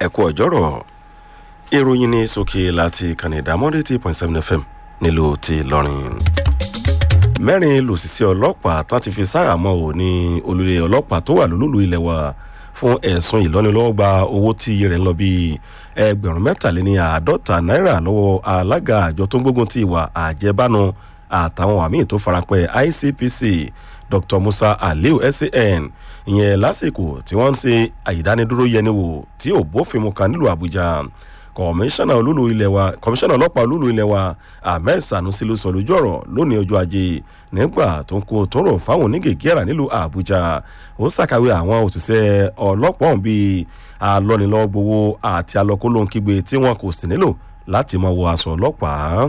ẹ̀kú ọ̀jọ́rọ̀ ìròyìn ní sókè láti kànnì ìdámọ́dé tí point seven fm nílùú ti lọ́rin. mẹ́rin lòṣìṣẹ́ ọlọ́pàá tán ti fi sáàmọ́ ò ní olùlé ọlọ́pàá tó wà lólùlù ilẹ̀ wa fún ẹ̀sùn ìlọ́nilọ́wọ́gba owó tí iye rẹ̀ ń lọ bíi ẹgbẹ̀rún mẹ́tàléní àádọ́ta náírà lọ́wọ́ alága àjọ tó ń gbógun ti ìwà àjẹbánu àtàwọn àmì tó farapẹ́ icpc dr musa aliu san ìyẹn lásìkò tí wọ́n ń ṣe àìdánidúró yẹniwò tí ò bófin mu kan nílùú àbújá kọmíṣánná olúlu ilẹ̀ wa kọmíṣánná ọlọ́pàá olúlu ilẹ̀ wa ahmed sanusi ló sọ lójú ọ̀rọ̀ lónìí ọjọ́ ajé nígbà tó ń kó tóró fáwọn onígègéra nílùú àbújá ó ṣàkàwé àwọn òṣìṣẹ́ ọlọ́pàá ọ̀hún bíi alọ́nilọ́gbowó àti alọ́kólóńkígbe tí wọn kò sì nílò láti mọ wọ aṣọ ọlọ́pàá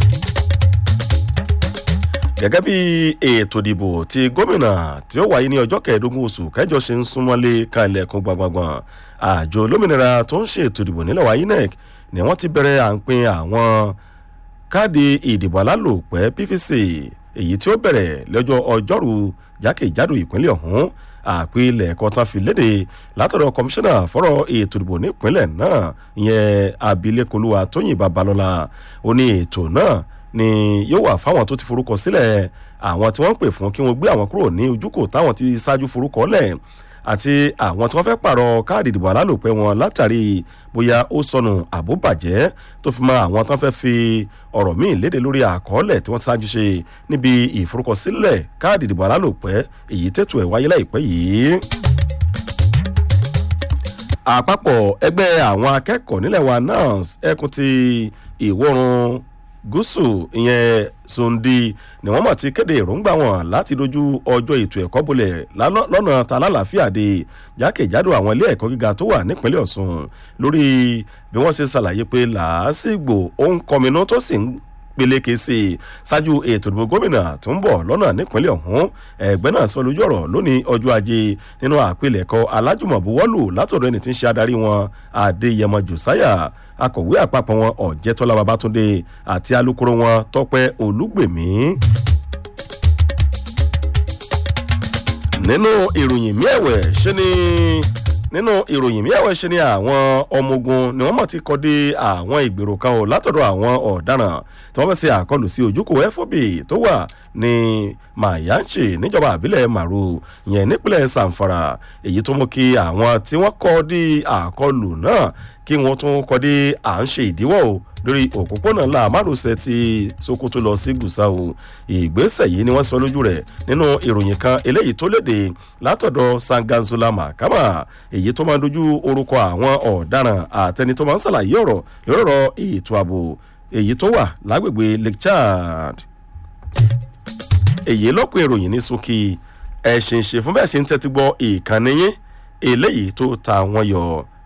gẹ́gẹ́ bí ètò ìdìbò ti gómìnà tí ó wáyé ní ọjọ́ kẹẹ̀ẹ́dógún oṣù kẹjọ ṣe ń súnmọ́lé kan ilẹ̀kùn gbàngbàngbàn àjọ olómìnira tó ń ṣe ètò ìdìbò nílẹ̀ wa inec ni wọ́n ti bẹ̀rẹ̀ à ń pin àwọn káàdì ìdìbò alálòpẹ́ pvc èyí tí ó bẹ̀rẹ̀ lọ́jọ́ ọjọ́rú jákèjádò ìpínlẹ̀ ọ̀hún àpilẹ̀ ẹ̀kọ́ tán fi léde látọ̀dọ̀ kọmíṣánná fọ́rọ̀ ètò ìdìbò nípínlẹ̀ náà ìyẹn abilékolúwa tóyìn babalọ́la ó ní ètò náà ni yóò wà fáwọn tó ti forúkọ sílẹ̀ àwọn tí wọ́n ń pè fún kí wọ́n gbé àwọn kúrò ní ojúkò táwọn ti ṣáájú forúkọ lẹ̀ àti àwọn tí wọ́n fẹ́ pààrọ̀ káàdì ìdìbò alálòpẹ́ wọn látàrí bóyá ó sọnù àbó bàjẹ́ tó fi mọ àwọn tó fẹ́ fi ọ̀rọ̀ míì léde lórí àkọọ́lẹ̀ tí wọ́n ti ṣáájú ṣe níbi ìforúkọsílẹ̀ káàdì ìdìbò alálòpẹ́ èyí tètò ẹ̀ wáyé láìpẹ́ yìí àpapọ̀ ẹgbẹ́ àwọn akẹ́kọ̀ọ́ nílẹ̀ wa nans ẹkùn ti ìwọ̀run gúúsù ìyẹn sondi ni wọ́n mọ̀ ti kéde èròǹgbà wọn láti dojú ọjọ́ ètò ẹ̀kọ́ bolẹ̀ lọ́nà ta lálàáfíà de jákèjádò àwọn ilé ẹ̀kọ́ gíga tó wà nípínlẹ̀ ọ̀sùn lórí bí wọ́n ṣe ṣàlàyé pé làásìgbò òun kọminú tó sì ń peléke sí i ṣáájú ètò ìdìbò gómìnà tó ń bọ̀ lọ́nà nípínlẹ̀ ọ̀hún ẹgbẹ́ náà sọ lójú ọ̀rọ̀ lónìí ọjọ́ ajé nínú àpilẹ̀kọ alájùmọ̀búwọ́lù látọ̀dọ̀ ẹni tí ń ṣe adarí wọn adéyẹmọ josiah akọ̀wé àpapọ̀ wọn ọ̀jẹ̀tọ́lá babatunde àti alūkkóró wọn tọpẹ́ olúgbèmí. nínú ìròyìn miẹ̀wẹ̀ ṣe ni nínú ìròyìn miẹ̀wẹ̀ ṣe ni àwọn ọmọ ogun ni wọ́n mọ̀ ti kọ́ dé àwọn ìgbèrò kan o látọ̀dọ̀ àwọn ọ̀daràn tí wọ́n fẹ́ ṣe àkọlù sí ojúkò fob tó wà ní mayanchi níjọba àbílẹ̀ maru yẹn nípínlẹ̀ sanfara èyí tó mú kí àwọn tí wọ́n kọ́ dé àkọlù náà kí wọ́n tún kọ́ dé à ń ṣe ìdíwọ́ o lórí òpópónà ńlá márosẹ̀ ti sokoto lọ sí gusau ìgbésẹ̀ yìí ni wọ́n sọ lójú rẹ̀ nínú ìròyìn kan eléyìí tó léde látọ̀dọ̀ sanganzola mahakama èyí tó máa ń dojú orúkọ àwọn ọ̀daràn àtẹni tó máa ń ṣàlàyé ọ̀rọ̀ lórí ọ̀rọ̀ ètò ààbò èyí tó wà lágbègbè lake chad èyí lọ́pọ̀ ìròyìn ní sókè ẹ̀sìn ṣe fún bẹ́ẹ̀ ṣe ń tẹ́tí gbọ́ ìkànnì yín eléyìí tó ta wọn yọ